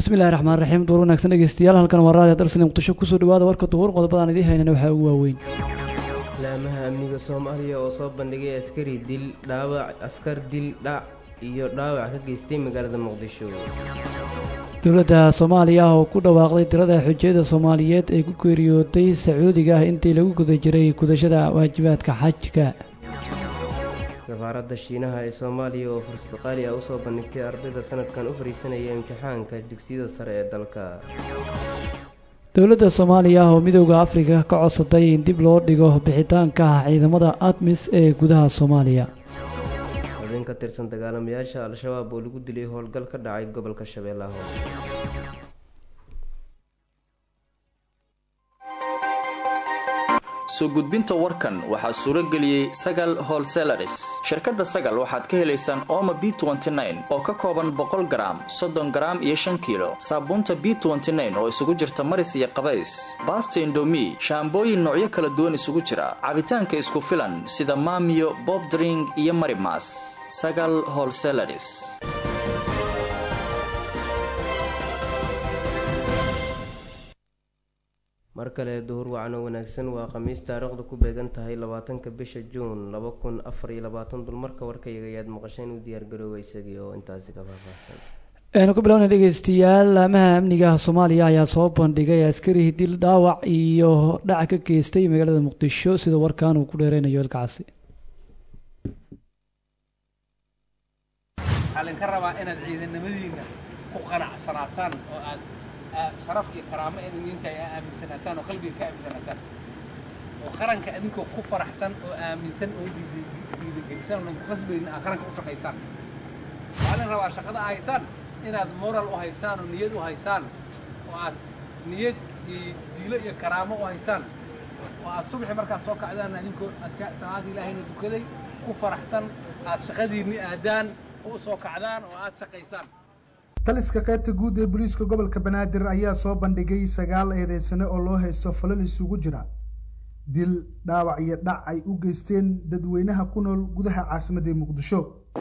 bismillahi raxmaan raxiim duur wanaagsan dhegeystayaal halkan waa raadiyo darsani muqdisho kusoo dhawaada warka duhur qodobadaan idiin haynana waxaa ugu waaweyn laamaha amniga soomaaliya oo soo bandhigay askari dil dhaawac askar dil dhac iyo dhaawac ka geystay magaalada muqdisho dowladda soomaaliya oo ku dhawaaqday tirada xujayada soomaaliyeed ee ku geeriyootay sacuudiga ah intii lagu guda jiray gudashada waajibaadka xajka safaaradda shiinaha ee soomaaliya oo fursad qaali ah usoo bandhigtay ardayda sanadkan u fariisanaya imtixaanka dugsiyada sare ee dalka dowladda soomaaliya oo midooda afrika ka codsatay in dib loo dhigo bixitaanka ciidamada admis ee gudaha soomaaliya xubin ka tirsan dagaalamayaasha al-shabaab oo lagu dilay howlgal ka dhacay gobolka shabeellaha hoose soo gudbinta warkan waxaa suuro geliyey sagal holselaris shirkadda sagal waxaad ka helaysaan ooma b oo ka kooban boqol garaam soddon garaam iyo shan kiilo saabuunta b oo isugu jirta maris iyo qabays baasta indomi shaambooyin noocyo kala duwan isugu jira cabitaanka isku filan sida maamiyo bobdring iyo marimas sagal holselaris mar kale duhur wacno wanaagsan waa khamiis taariikhdu ku beegan tahay labaatanka bisha juun laba kun afar iyo labaatan dulmarka warkayaga ayaad maqasheen u diyaargarooba isagii oo intaasi ka faahfaahsan aynu ku bilowna dhegeystayaal laamaha amniga soomaaliya ayaa soo bandhigay askari dil dhaawac iyo dhaca ka geystay magaalada muqdisho sida warkaan uu ku dheereynayo ilkacasi waxaa laydinka rabaa inaad ciidanimadiina ku qanacsanaataan oo aad sharaf iyo karaamo in idinta ay aaminsanaataan oo qalbiga ka aaminsanaataan oo qaranka idinkoo ku faraxsan oo aaminsan oo dhiirigelisan oo ku qasbaynin aad qaranka u shaqaysaan waxaa laydin rabaa shaqada a haysaan inaad moral u haysaan oo niyad u haysaan oo aad niyad iyo diilo iyo karaamo u haysaan oo aad subaxi markaad soo kacdaan idinkoo aad salaada ilaahayna dukaday ku faraxsan aad shaqadiinni aadaan oo u soo kacdaan oo aad shaqaysaan taliska qaybta guud ee booliiska gobolka banaadir ayaa soo bandhigay sagaal eedeysane oo loo haysto falal isugu jira dil dhaawac iyo dhac ay u geysteen dadweynaha ku nool gudaha caasimadda muqdisho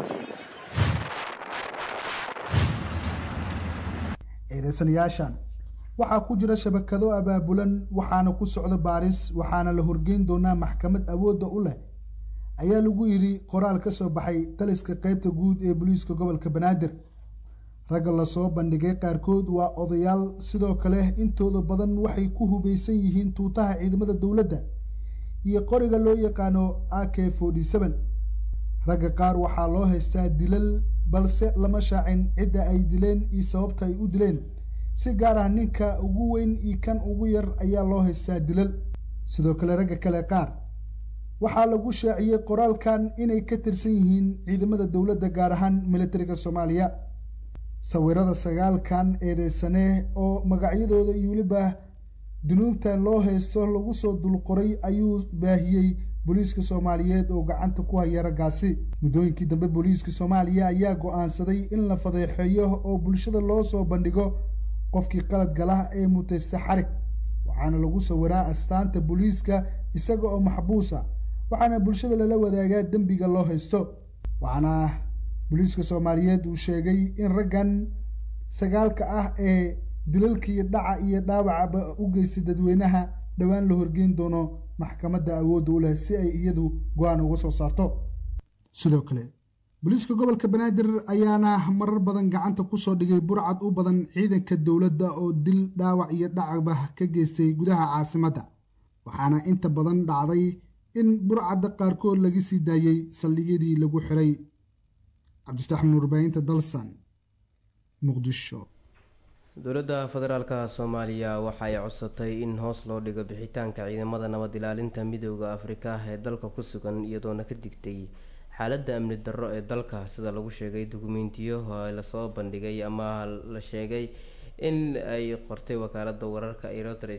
eedeysanayaashan waxaa ku jira shabakado abaabulan waxaana ku socda baaris waxaana la horgeyn doonaa maxkamad awoodda u leh ayaa lagu yidhi qoraal ka soo baxay taliska qaybta guud ee booliiska gobolka banaadir ragga lasoo bandhigay qaarkood waa odayaal sidoo kale intooda badan waxay ku hubaysan yihiin tuutaha ciidamada dowladda iyo qoriga loo yaqaano a k forty seven ragga qaar waxaa loo haystaa dilal balse lama shaacin cidda ay dileen iyo sababta ay u dileen si gaar ah ninka ugu weyn iyo kan ugu yar ayaa loo haystaa dilal sidoo kale ragga kale qaar waxaa lagu shaaciyey qoraalkan inay ka tirsan yihiin ciidamada dowladda gaar ahaan militariga soomaaliya sawirada sagaalkan eedeysane oo magacyadooda iyo weliba dunuubta loo haysto lagu soo dulqoray ayuu baahiyey booliiska soomaaliyeed oo gacanta ku haya raggaasi muddooyinkii dambe booliiska soomaaliya ayaa go-aansaday in la fadeexeeyo oo bulshada loo soo bandhigo qofkii qalad gala ee mutaysta xarig waxaana lagu sawiraa astaanta booliiska isaga oo maxbuusa waxaana bulshada lala wadaagaa dembiga loo haysto waxaana booliiska soomaaliyeed uu sheegay in raggan sagaalka ah ee dilalkii dhaca iyo dhaawacaba u geystay dadweynaha dhowaan la horgeyn doono maxkamadda awoodda u leh si ay iyadu go-aan uga soo saarto sidoo kale booliiska gobolka banaadir ayaana marar badan gacanta kusoo dhigay burcad u badan ciidanka dowladda oo dil dhaawac iyo dhacaba ka geystay gudaha caasimadda waxaana inta badan dhacday in burcadda qaarkood laga sii daayey saldhigyadii lagu xiray cabdifatax murbaahinta dalsan muqdisho dowladda federaalka soomaaliya waxa ay codsatay in hoos loo dhigo bixitaanka ciidamada nabad ilaalinta midooda afrika ee dalka ku sugan iyadoona ka digtay xaaladda amni darro ee dalka sida lagu sheegay dukumentiyo lasoo bandhigay ama la sheegay in ay qortay wakaalada wararka erotres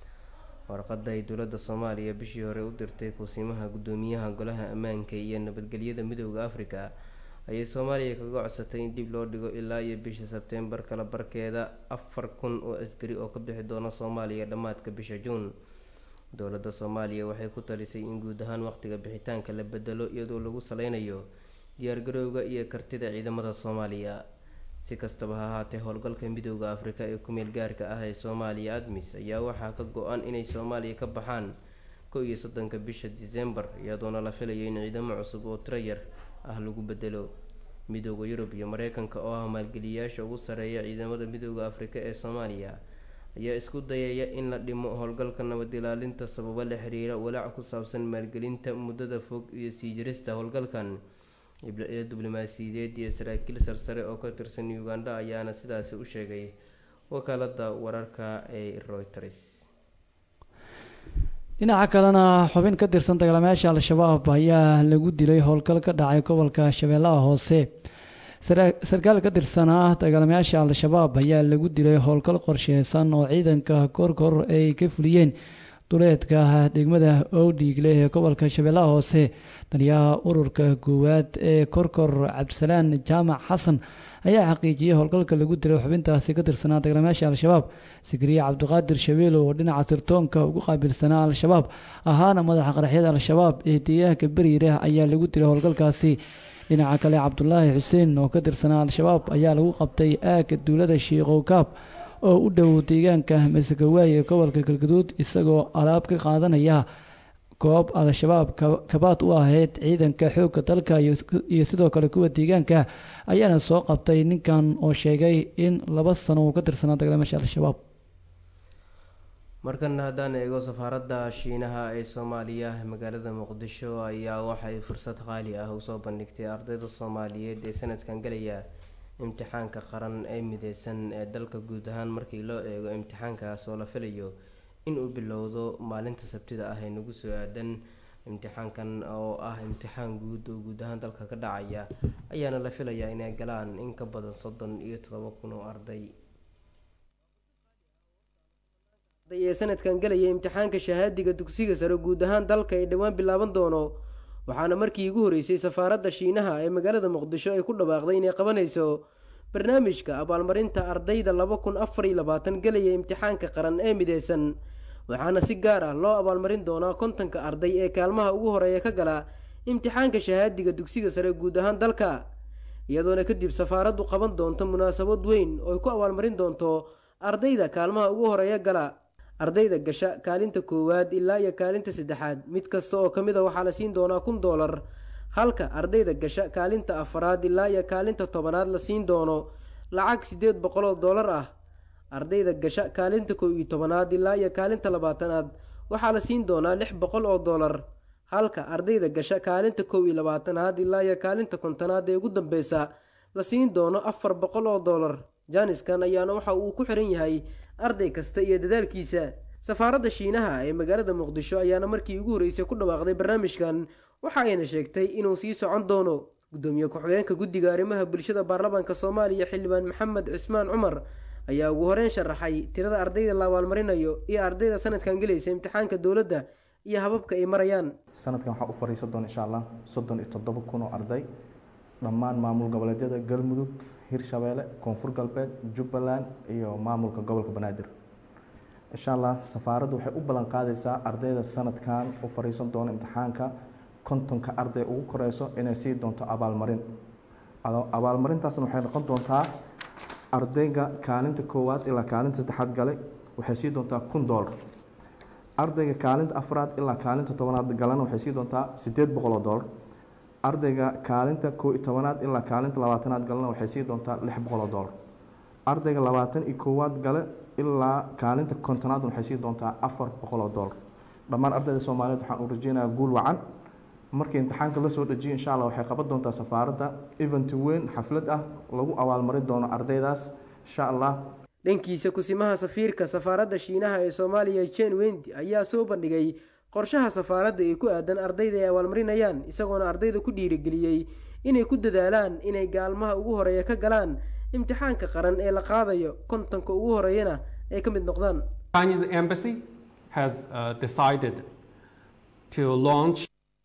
warqada ay dowladda soomaaliya bishii hore u dirtay kusiimaha gudoomiyaha golaha ammaanka iyo nabadgelyada midooda afrika ayay soomaaliya kaga codsatay in dib loo dhigo ilaa iyo bisha sebteembar kala barkeeda afar kun oo askari oo ka bixi doona soomaaliya dhammaadka bisha juun dowladda soomaaliya waxay ku talisay in guud ahaan waqtiga bixitaanka la bedelo iyadoo lagu saleynayo diyaargarowga iyo kartida ciidamada soomaaliya si kastaba ha ahaatee howlgalka midooda afrika ee ku-meel gaarka ah ee soomaaliya admis ayaa waxaa ka go-an inay soomaaliya ka baxaan kow iyo soddonka bisha disembar iyadoona la filayo in ciidamo cusub oo tirayar ah lagu bedelo midooda yurub iyo mareykanka oo ah maalgeliyayaasha ugu sareeya ciidamada midooda afrika ee soomaaliya ayaa isku dayaya in la dhimo howlgalka nabad ilaalinta sababo la xiriira walaac ku saabsan maalgelinta muddada fog iyo sii jirista howlgalkan diblomaasiyadeed iyo saraakiil sarsare oo ka tirsan uganda ayaana sidaasi u sheegay wakaalada wararka ee reuters dhinaca kalena xubin ka tirsan dagaalamayaasha al-shabaab ayaa lagu dilay howlgal ka dhacay gobolka shabeellaha hoose sarkaal ka tirsanaa dagaalamayaasha al-shabaab ayaa lagu dilay howlgal qorsheysan oo ciidanka korkor ay ka fuliyeen duleedka degmada owdhiigle ee gobolka shabeellaha hoose taliyaha ururka koowaad ee korkor cabdisalaan jaamac xasan ayaa xaqiijiyey howlgalka lagu dilay xubintaasi ka tirsanaa dagaalamayaasha al-shabaab sikriye cabdiqaadir shabeelo oo dhinaca sirtoonka ugu qaabilsanaa al-shabaab ahaana madaxa qaraxyada al-shabaab ee deegaanka beriirah ayaa lagu dilay howlgalkaasi dhinaca kale cabdulaahi xuseen oo ka tirsanaa al-shabaab ayaa lagu qabtay aagga duulada shiikow kaab oo u dhow deegaanka masagawaay ee gobolka galgaduud isagoo alaab ka qaadanaya goob al-shabaab kabaad u ahayd ciidanka xoogga dalka iyo sidoo kale kuwa deegaanka ayaana soo qabtay ninkan oo sheegay in laba sano uu ka tirsanaa dagaalamaasha al-shabaab markana haddaan eego safaaradda shiinaha ee soomaaliya magaalada muqdisho ayaa waxay fursad qaali ah usoo bandhigtay ardayda soomaaliyeed ee sanadkan galaya imtixaanka qaran ee mideysan ee dalka guud ahaan markii loo eego imtixaankaas oo la filayo inuu bilowdo maalinta sabtida ah ee nagu soo aadan imtixaankan oo ah imtixaan guud oo guud ahaan dalka ka dhacaya ayaana la filayaa inay galaan in ka badan soddon iyo todoba kun oo arday ee sanadkan galaya imtixaanka shahaadiga dugsiga sare guud ahaan dalka ee dhowaan bilaaban doono waxaana markii ugu horeysay safaaradda shiinaha ee magaalada muqdisho ay ku dhawaaqday inay qabanayso barnaamijka abaalmarinta ardayda laba kun afar iyo labaatan galaya imtixaanka qaran ee mideysan waxaana si gaar ah loo abaalmarin doonaa kontonka arday ee kaalmaha ugu horeeya ka gala imtixaanka shahaadiga dugsiga sare guud ahaan dalka iyadoona kadib safaaraddu qaban doonto munaasabad weyn oo ay ku abaalmarin doonto ardayda kaalmaha ugu horeeya gala ardayda gasha kaalinta koowaad ilaa iyo kaalinta saddexaad mid kasta oo ka mid a waxaa la siin doonaa kun doolar halka ardayda gasha kaalinta afaraad ilaa iyo kaalinta tobanaad la siin doono lacag siddeed boqol oo doolar ah ardayda gasha kaalinta kow iyo tobanaad ilaa iyo kaalinta labaatanaad waxaa la siin doonaa lix boqol oo doolar halka ardayda gasha kaalinta kow iyo labaatanaad ilaa iyo kaalinta kontonaad ee ugu dambeysa la siin doono afar boqol oo doolar jaaniskan ayaana waxa uu ku xiran yahay arday kasta iyo dadaalkiisa safaaradda shiinaha ee magaalada muqdisho ayaana markii ugu horreysay ku dhawaaqday barnaamijkan waxa ayna sheegtay inuu sii socon doono gudoomiye ku-xigeenka guddiga arrimaha bulshada baarlamaanka soomaaliya xildhibaan maxamed cismaan cumar ayaa ugu horeyn sharaxay tirada ardayda la abaalmarinayo iyo ardayda sanadkan gelaysa imtixaanka dowladda iyo hababka ay marayaan sanadkan waxaa u fariisan doona insha allah soddon iyo toddoba kun oo arday dhammaan maamul goboleedyada galmudug hirshabeelle koonfur galbeed jubbaland iyo maamulka gobolka banaadir insha allah safaaraddu waxay u ballan qaadaysaa ardayda sanadkan u fariisan doona imtixaanka kontonka arday ugu koreyso inay sii doonto abaalmarin abaalmarintaasna waxay noqon doontaa ardayga kaalinta koowaad ilaa kaalinta saddexaad galay waxay sii doontaa kun doolar ardayga kaalinta afraad ilaa kaalinta tobanaad galana waxay sii doontaa siddeed boqol oo doolar ardayga kaalinta koo iyo tobanaad ilaa kaalinta labaatanaad galana waxay sii doontaa lix boqol oo doolar ardayga labaatan iyo koowaad gale ilaa kaalinta kontonaad waxay sii doontaa afar boqol oo doolar dhammaan ardayda soomaaliyeed waxaan u rajeynayaa guul wacan markii imtixaanka la soo dejiyo insha allah waxay qaban doontaa safaaradda event weyn xaflad ah lagu abaalmarin doono ardaydaas insha allah dhankiisa kusimaha safiirka safaaradda shiinaha ee soomaaliya jen wendi ayaa soo bandhigay qorshaha safaaradda ee ku aadan ardayda ay abaalmarinayaan isagoona ardayda ku dhiirigeliyey inay ku dadaalaan inay gaalmaha ugu horeeya ka galaan imtixaanka qaran ee la qaadayo kontonka ugu horeeyana ay ka mid noqdaan Chinese embassy has uh, decided to launch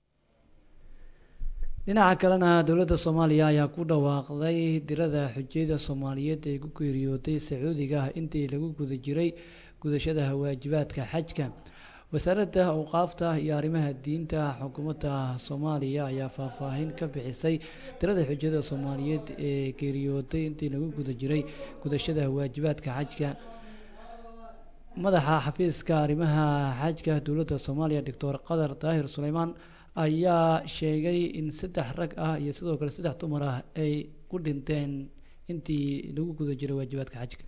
dhinaca kalena dowladda soomaaliya ayaa ku dhawaaqday dirada xujiyada soomaaliyeed ee ku geeriyootay sacuudiga intii lagu guda jiray gudashada waajibaadka xajka wasaaradda awqaafta iyo arrimaha diinta xukuumadda soomaaliya ayaa faahfaahin ka bixisay tirada xujada soomaaliyeed ee geeriyooday intii lagu guda jiray gudashada waajibaadka xajka madaxa xafiiska arrimaha xajka dowladda soomaaliya doctor qadar daahir suleymaan ayaa sheegay in saddex rag ah iyo sidoo kale saddex dumar ah ay ku dhinteen intii lagu guda jiray waajibaadka xajka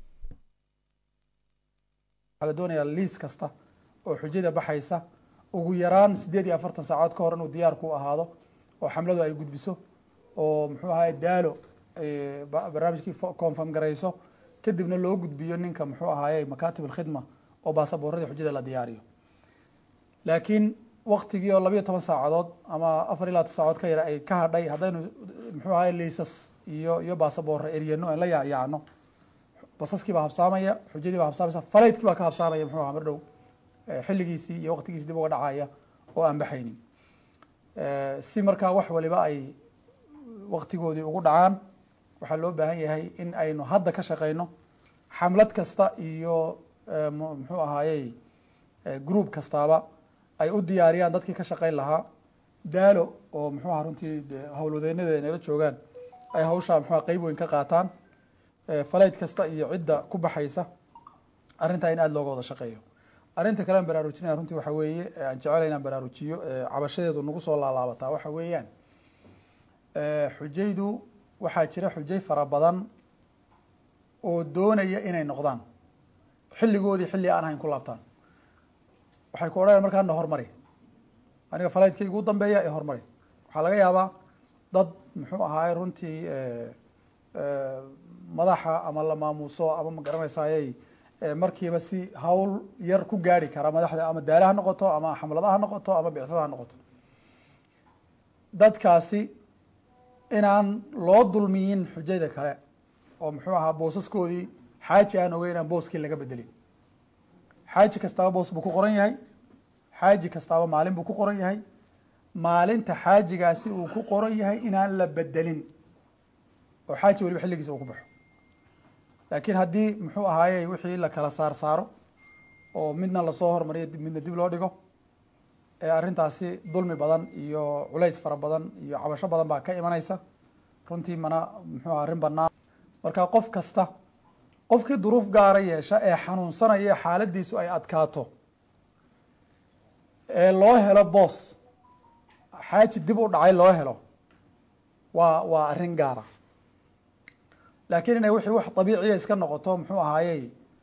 waxaa la doonayaa liis kasta oo xujada baxaysa ugu yaraan siddeed iyo afartan saacood ka hor inuu diyaar ku ahaado oo xamladu ay gudbiso oo muxuu ahaye daalo barnaamijkii confirm garayso kadibna loo gudbiyo ninka muxuu ahaaye makaatib alkhidma oo baasaboorradii xujada la diyaariyo laakiin waktigii oo labayo toban saacadood ama afar iyo labaatan saacood ka yara ay ka hadhay haddaynu muxuu ahaye liisas iyo iyo baasaboorra eryano aan la yaacyaacno basaskii baa habsaamaya xujadii baa habsaamaysa falaydkii baa ka habsaamaya muxuu aha mar dhow xilligiisii iyo waqtigiisi dib uga dhacaya oo aan baxaynin si markaa wax waliba ay waktigoodii ugu dhacaan waxaa loo baahan yahay in aynu hadda ka shaqeyno xamlad kasta iyo muxuu ahaayey group kastaaba ay u diyaariyaan dadkii ka shaqeyn lahaa daalo oo muxuu aha runtii howlwadeynada nala joogaan ay hawshaa muxua qeyb weyn ka qaataan falayd kasta iyo cidda ku baxaysa arrintaa in aada looga wada shaqeeyo arrinta kale aan baraarujinaya runtii waxa weeye aan jecelahay inaan baraarujiyo cabashadeedu nagu soo laalaabataa waxa weeyaan xujaydu waxaa jira xujay fara badan oo doonaya inay noqdaan xilligoodii xilli aan ahayn ku laabtaan waxay ku odhanaya markaa na hormari aniga falaydkaygu u dambeeya ee hormari waxaa laga yaabaa dad muxuu ahaaye runtii madaxa ama la maamuuso ama ma garanaysayey markiiba si hawl yar ku gaari kara madaxda ama daala ha noqoto ama xamlada ha noqoto ama bicsada ha noqoto dadkaasi inaan loo dulmiyin xujada kale oo muxuu ahaa boosaskoodii xaaji aan ogeyn inaan booskii laga bedelin xaaji kastaaba boos buu ku qoran yahay xaaji kastaaba maalin buu ku qoran yahay maalinta xaajigaasi uu ku qoran yahay inaan la bedelin oo xaaji waliba xilligiisa uu ku baxo laakiin haddii muxuu ahaaye wixii la kala saar saaro oo midna lasoo hormariyo midna dib loo dhigo ee arrintaasi dulmi badan iyo culays fara badan iyo cabasho badan baa ka imanaysa runtii mana muxuu aha arrin banaan marka qof kasta qofkii duruuf gaara yeesha ee xanuunsanaya xaaladiisu ay adkaato ee loo helo boos xaaji dib u dhacay loo helo waa waa arrin gaara laakiin inay wixii wax dabiiciya iska noqoto muxuu ahaayey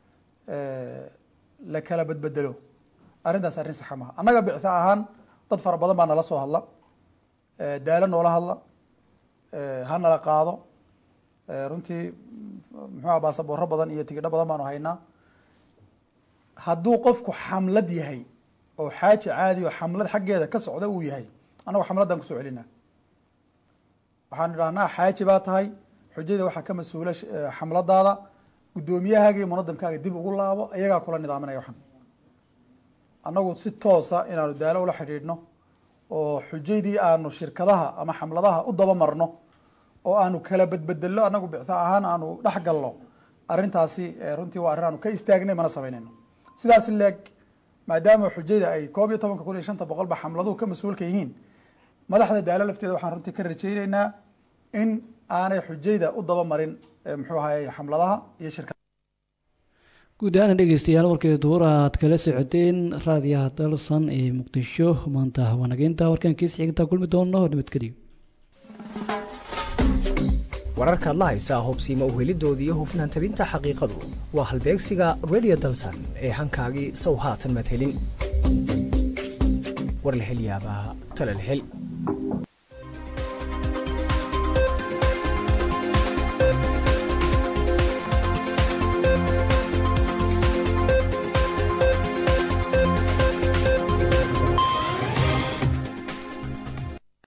la kala bedbedelo arrintaas arrin saxa maha annaga bictha ahaan dad fara badan baa nala soo hadla daalo noola hadla ha nala qaado runtii muxuuha baasaboorro badan iyo tigidho badan baanu haynaa hadduu qofku xamlad yahay oo xaaji caadi oo xamlad xaggeeda ka socda uu yahay annagu xamladdan kusoo celinaa waxaanu idhahnaa xaaji baa tahay xujada waxaa ka mas-uula xamladaada guddoomiyahaaga iyo munadamkaaga dib ugu laabo iyagaa kula nidaaminaya waxan annagu si toosa inaanu daalo ula xidhiidhno oo xujaydii aanu shirkadaha ama xamladaha u daba marno oo aanu kala bedbedello annagu bictha ahaan aanu dhex galno arrintaasi runtii waa arrin aanu ka istaagnay mana samaynayno sidaas leeg maadaama xujada ay koob iyo tobanka kun iyo shanta boqol ba xamladuhu ka mas-uulka yihiin madaxda daalo lafteeda waxaan runtii ka rajayneynaa in aanay xujayda u daba marin muxuu ahaye xamladaha iyo shirka guud ahaan dhegeystayaal warkii duur aad kala socoteen raadiyaha dalsan ee muqdisho maanta wanageynta warkaankiis xigta kulmi doono nabadgeliyo wararkaad la haysaa hubsiima uhelidoodii iyo hufnaan tabinta xaqiiqadu waa halbeegsiga radio dalsan ee hankaagii sow haatan madhelin war la hel yaabaa tala la hel